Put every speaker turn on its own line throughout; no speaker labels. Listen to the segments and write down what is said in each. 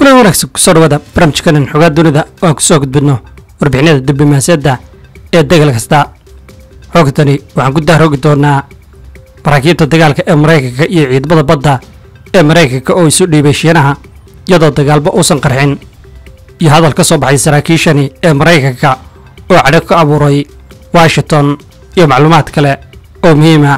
kulan wanaagsan kusoo dhawaada barnaamijkanan xogaa dunida oo aan kusoo gudbidno warbixinada diblomaasiyadda ee degal kasta xoogtani waxaan ku dahroogi doonaa maraakiibta dagaalka ee maraykanka iyo ciidamada badda ee maraykanka oo isu dhiibay shiinaha iyadoo dagaalba uusan qarxin iyo hadal ka soo baxay saraakiishani ee maraykanka oo cadho ka abuuray washington iyo macluumaad kale oo muhiima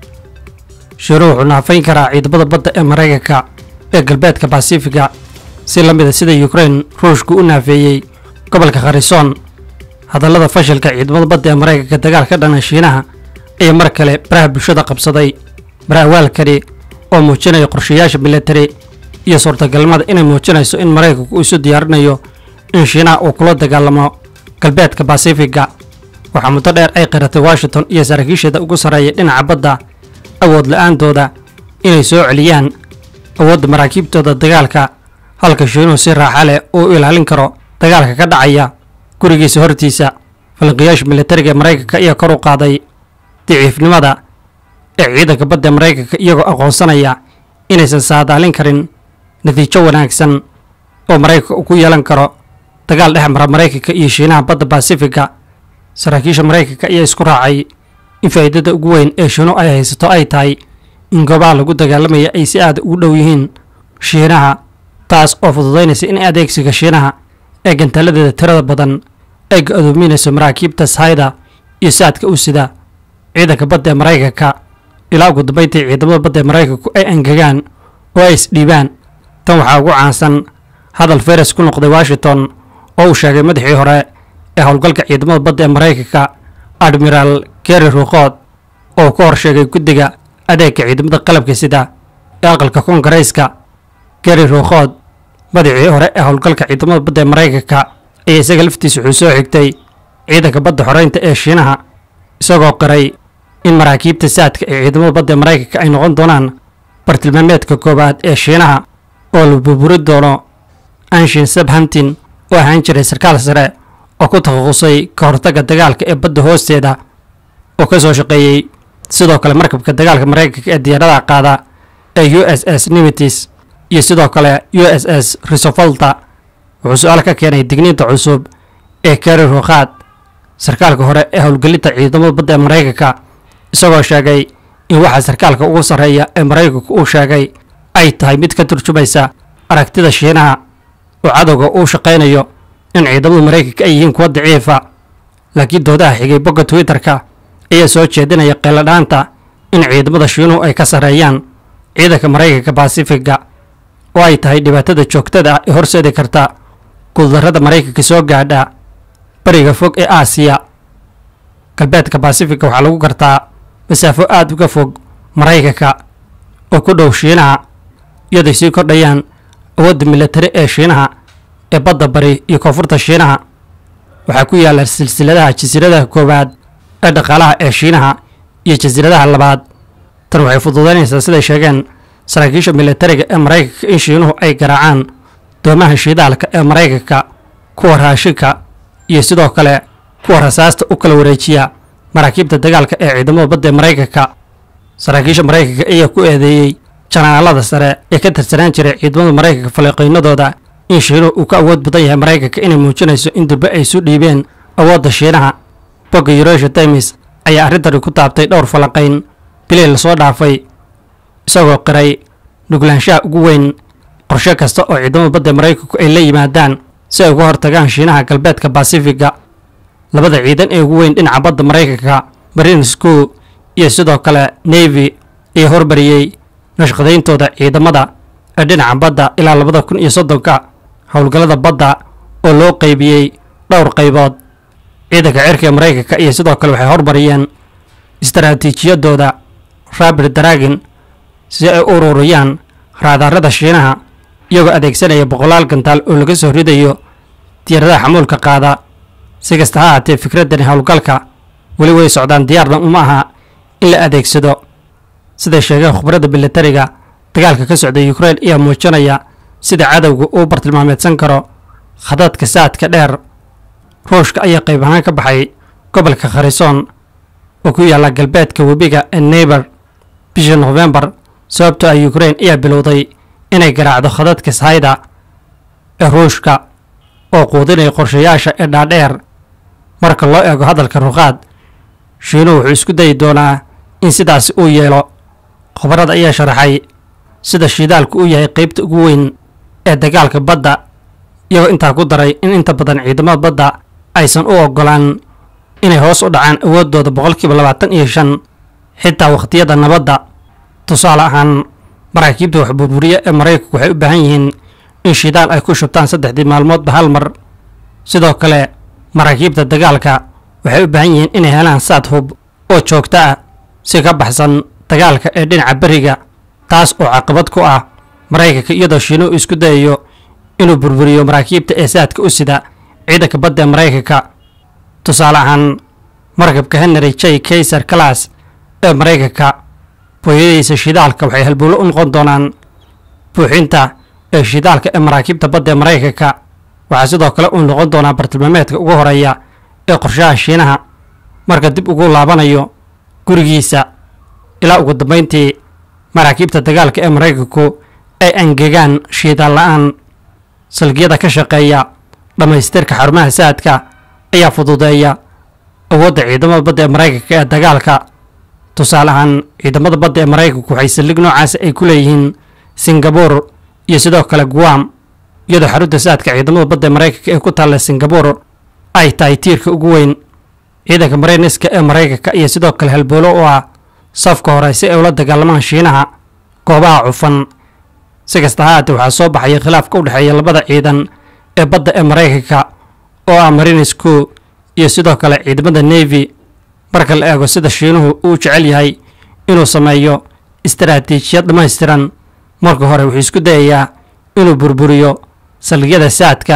shiinuhu wuxuu naafayn karaa ciidamada badda ee maraykanka ee galbeedka basifiga si la mida sida yukrain ruushku u naafeeyey gobolka kharisoon hadallada fashilka ciidamada badda ee maraykanka dagaal ka dhana shiinaha ayaa mar kale baraha bulshada qabsaday baraawaalkani oo muujinaya qorshayaasha militari iyo suurtagalnimada inay muujinayso in maraykanku uu isu diyaarinayo in shiinaha uu kula dagaalamo galbeedka basifiga waxaa muddo dheer ay qiratay washington iyo saraakiisheeda ugu sarreeya dhinaca badda awood la-aantooda inay soo celiyaan awoodda maraakiibtooda dagaalka halka shiinuhu si raaxa leh uu u ilaalin karo dagaalka ka dhacaya gurigiisa hortiisa falanqiyaasha militariga ee maraykanka ayaa kor u qaaday daciifnimada ee ciidanka badda ee maraykanka iyagoo aqoonsanaya inaysan saadaalin karin natiijo wanaagsan oo maraykanka uu ku yeelan karo dagaal dhex mara maraykanka iyo shiinaha badda basifiga saraakiisha maraykanka ayaa isku raacay in faa'iidada ugu weyn ee shiinu ay haysato ay tahay in goobaha lagu dagaalamaya ay si aada ugu dhow yihiin shiinaha taas oo fududaynaysa in adeegsiga shiinaha ee gantaaladeeda tirada badan ay ga-doominayso maraakiibta sahayda iyo saadka u sida ciidanka badda ee maraykanka ilaa ugu dambayntii ciidamada badda ee maraykanku ay angegaan oo ay isdhiibaan tan waxaa ugu caansan hadal feres ku noqday washington oo uu sheegay madaxii hore ee howlgalka ciidamada badda ee maraykanka admiraal geri ruuqood oo ka hor sheegay guddiga adeegga ciidamada qalabka sida ee aqalka koongareyska geri ruuqood madaxii hore ee howlgalka ciidamada badda ee maraykanka ayaa isaga laftiisa wuxuu soo xigtay ciidanka badda xoreynta ee shiinaha isagoo qiray in maraakiibta saadka ee ciidamada badda ee maraykanka ay noqon doonaan bartilmaameedka koowaad ee shiinaha oo la burburi doono anshin sabhantin oo ahaan jiray sarkaal sare oo ku takhasusay ka hortagga dagaalka ee badda hoosteeda oo ka soo shaqeeyey sidoo kale markabka dagaalka maraykanka ee diyaaradaha qaada ee u s s nimitis iyo sidoo kale u s s risofolta wuxuu su-aal ka keenay digniinta cusub ee keri ruuqaad sarkaalka hore ee howlgelinta ciidamada badda ee maraykanka isagoo sheegay in waxa sarkaalka ugu sarreeya ee maraykanku uu sheegay ay tahay mid ka turjumaysa aragtida shiinaha oo cadowga uu shaqaynayo in ciidamada maraykanka ay yihiin kuwa daciifa laakiin doodaha xigay bogga twitter-ka ayaa soo jeedinaya qeeladhaanta in ciidamada shiinuhu ay ka sarreeyaan ciidanka maraykanka basifiga oo ay tahay dhibaatada joogtada ah ee horseedi karta guuldarrada maraykanka soo gaadha bariga fog ee aasiya galbeedka basifiga waxaa lagu gartaa masaafo aada uga fog maraykanka oo ku dhow shiinaha iyadoy sii kordhayaan awoodda militari ee shiinaha ee badda bari iyo koonfurta shiinaha waxaa ku yaalla silsiladaha jasiiradaha koowaad ee dhaqaalaha ee shiinaha iyo jasiiradaha labaad tan waxay fududaynaysaa siday sheegeen saraakiisha militariga ee maraykanka in shiinuhu ay garaacaan doomaha shiidaalka ee maraykanka kuwa raashinka iyo sidoo kale kuwa rasaasta u kala wareejiya maraakiibta dagaalka ee ciidamada badda ee maraykanka saraakiisha maraykanka ayaa ku eedeeyey janaalada sare ee ka tirsanaan jiray ciidamada maraykanka faleeqaynadooda in shiinuhu uu ka awood badan yahay maraykanka inay muujinayso in durbe ay isu dhiibeen awoodda shiinaha bogga yuresha times ayaa arrintani ku taabtay dhowr falanqayn bilay lasoo dhaafay isagoo qiray nuglaanshaha ugu weyn qorshe kasta oo ciidamada badda maraykanku ay la yimaadaan si ay uga hortagaan shiinaha galbeedka basifiga labada ciidan ee ugu weyn dhinaca badda maraykanka marine school iyo sidoo kale navy ayaa hormariyey nashqadayntooda ciidamada ee dhinaca badda ilaa labada kun iyo soddonka howlgallada badda oo loo qaybiyey dhowr qaybood ciidanka cirka ee maraykanka iyo sidoo kale waxay hormariyeen istaraatiijiyadooda rabir dragon si ay u ururiyaan raadaarada shiinaha iyagoo adeegsanaya boqolaal gantaal oo laga soo ridayo diyaaradaha xamuulka qaada si kasta ha ahaatee fikraddani howlgalka weli way socdaan diyaarna uma aha in la adeegsado siday sheegeen khubradda militariga dagaalka ka socda yukrain ayaa muujinaya sida cadowga uu bartilmaameedsan karo khadadka saadka dheer ruushka ayaa qayb ahaan ka baxay gobolka kharisoon oo ku yaalla galbeedka webiga ee neighbor bishii nofembar sababtoo ah yukrain ayaa bilowday inay garaacdo khadadka sahayda ee ruushka oo quudinaya qorshayaasha ee dhaadheer marka loo eego hadalka ruqaad shiinuhu wuxuu isku dayi doonaa in sidaasi uu yeelo khubarada ayaa sharaxay sida shiidaalku uu yahay qaybta ugu weyn ee dagaalka badda iyagoo intaa ku daray in inta badan ciidamada badda aysan u oggolaan inay hoos u dhacaan awooddooda boqolkiiba labaatan iyo shan xitaa wakhtiyada nabadda tusaale ahaan maraakiibta wax burburiya ee maraykanku waxay u baahan yihiin in shidaal ay ku shubtaan saddexdii maalmoodba hal mar sidoo kale maraakiibta dagaalka waxay u baahan yihiin inay helaan saad hub oo joogto ah si ka baxsan dagaalka ee dhinaca beriga taas oo caqabad ku ah maraykanka iyadoo shiinuhu isku dayayo inuu burburiyo maraakiibta ee saadka u sida ciidanka badda ee maraykanka tusaale ahaan markabka henry j kaysar class ee maraykanka booyadiisa shidaalka waxay halbowlo u noqon doonaan buuxinta ee shidaalka ee maraakiibta badda ee maraykanka waxaa sidoo kale uu noqon doonaa bartilmaameedka ugu horeeya ee qorshaha shiinaha marka dib ugu laabanayo gurigiisa ilaa ugu dambayntii maraakiibta dagaalka ee maraykanku ay angegaan shiidaal la'aan salgiyada ka shaqeeya dhammaystirka xarumaha saadka ayaa fududeeya awoodda ciidamada badda ee maraykanka ee dagaalka tusaale ahaan ciidamada badda ee maraykanku waxay saldhig noocaasi ay ku leeyihiin singabur iyo sidoo kale guam iyadoo xarunta saadka ciidamada badda ee maraykanka ee ku taalla singabur ay tahay tiirka ugu weyn ciidanka marayniska ee maraykanka iyo sidoo kale halboolo u ah safka hore si ay ula dagaalamaan shiinaha goobaha cufan si kasta ha haatee waxaa soo baxaya khilaafka u dhexeeya labada ciidan ee badda ee maraykanka oo ah marinisku iyo sidoo kale ciidamada navy marka la eego sida shiinuhu uu jecel yahay inuu sameeyo istaraatiijiyad dhammaystiran marka hore wuxuu isku dayayaa inuu burburiyo saldhigyada saadka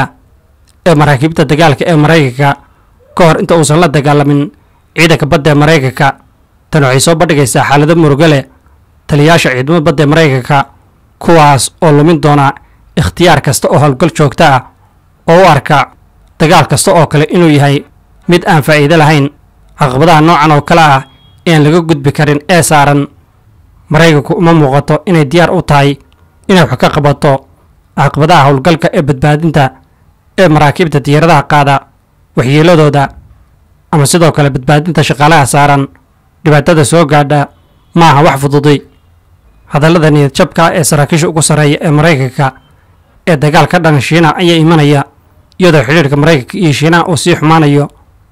ee maraakiibta dagaalka ee maraykanka ka hor inta uusan la dagaalamin ciidanka badda ee maraykanka tan waxay soo bandhigaysaa xaalado murugo leh taliyayaasha ciidamada badda ee maraykanka kuwaas oo lumin doona ikhtiyaar kasta oo howlgal joogto ah oo u arka dagaal kasta oo kale inuu yahay mid aan faa'iido lahayn caqabadaha noocan oo kale ah ean laga gudbi karin ee saaran maraykanku uma muuqato inay diyaar u tahay inay wax ka qabato caqabadaha howlgalka ee badbaadinta ee maraakiibta diyaaradaha qaada waxyeeladooda ama sidoo kale badbaadinta shaqaalaha saaran dhibaatada soo gaadha ma aha wax fududay hadallada niyad jabka ee saraakiisha ugu sarreeya ee maraykanka ee dagaal ka dhan shiinaha ayaa imanaya iyadoo xidhiirka maraykanka iyo shiinaha uu sii xumaanayo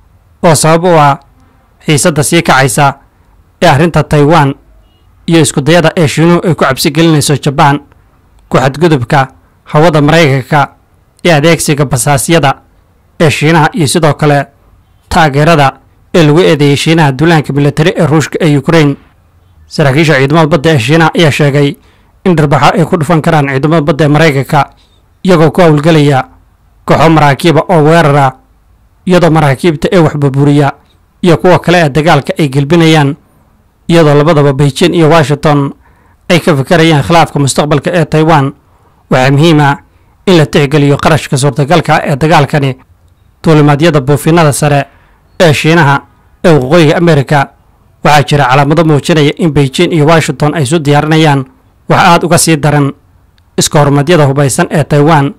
oo sabab u ah xiisadda sii kacaysa ee arrinta taiwan iyo iskudayada ee shiinuhu ay ku cabsi gelinayso jabaan ku xadgudubka hawada maraykanka ee adeegsiga basaasyada ee shiinaha iyo sidoo kale taageerada ee lagu eedeeyey shiinaha duulaanka militari ee ruushka ee ukrain saraakiisha ciidamada badda ee shiinaha ayaa sheegay in dharbaxo ay ku dhufan karaan ciidamada badda ee maraykanka iyagoo ku howlgelaya kooxo maraakiiba oo weerara iyadoo maraakiibta ee wax burburiya iyo kuwa kale ee dagaalka ay gelbinayaan iyadoo labadaba beijing iyo washington ay ka fikirayaan khilaafka mustaqbalka ee taiwan waxaa muhiim ah in la tixgeliyo qarashka suurtagalka ee dagaalkani duulimaadyada buufinada sare ee shiinaha ee waqooyiga amerika waxaa jira calaamado muujinaya in beijing iyo washington ay isu diyaarinayaan wax aad uga sii daran iska horumadyada hubaysan ee taiwan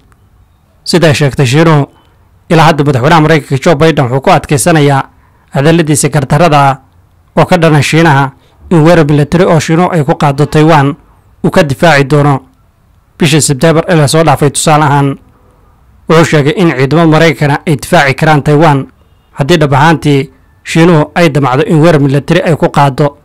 siday sheegtay shiinuhu ilaa hadda madaxweynaha maraykanka jo baiden wuxuu ku adkaysanayaa hadalladiisa gardarrada ah oo ka dhana shiinaha in weerar milatari oo shiinuhu ay ku qaado taiwan uu ka difaaci doono bishii sebteembar ee lasoo dhaafay tusaale ahaan wuxuu sheegay in ciidamada maraykana ay difaaci karaan taiwan haddii dhab ahaantii shiinuhu ay damacdo in weerar milatari ay ku qaado